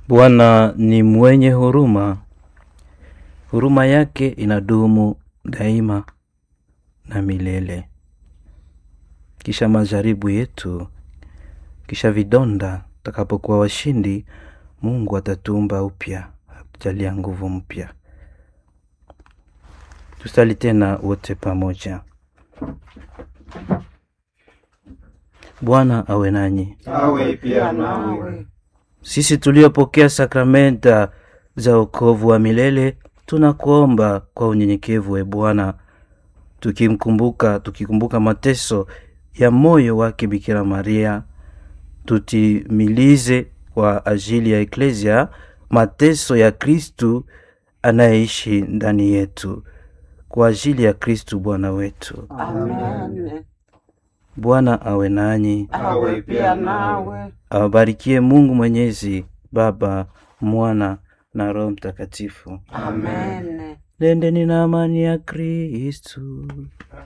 Bwana ni mwenye huruma, huruma yake inadumu daima na milele. Kisha majaribu yetu, kisha vidonda, tutakapokuwa washindi, Mungu atatuumba upya, atujalia nguvu mpya. Tusali tena wote pamoja. Bwana awe nanyi. awe pia nawe. Sisi tuliopokea sakramenta za wokovu wa milele tunakuomba kwa unyenyekevu, e Bwana, tukimkumbuka tukikumbuka mateso ya moyo wake Bikira Maria, tutimilize kwa ajili ya Eklesia mateso ya Kristu anayeishi ndani yetu, kwa ajili ya Kristu Bwana wetu. Amen. Bwana awe nanyi, Awe pia nawe. awabarikie Mungu Mwenyezi, Baba, Mwana na Roho Mtakatifu. Amen. Nendeni na amani ya Kristu.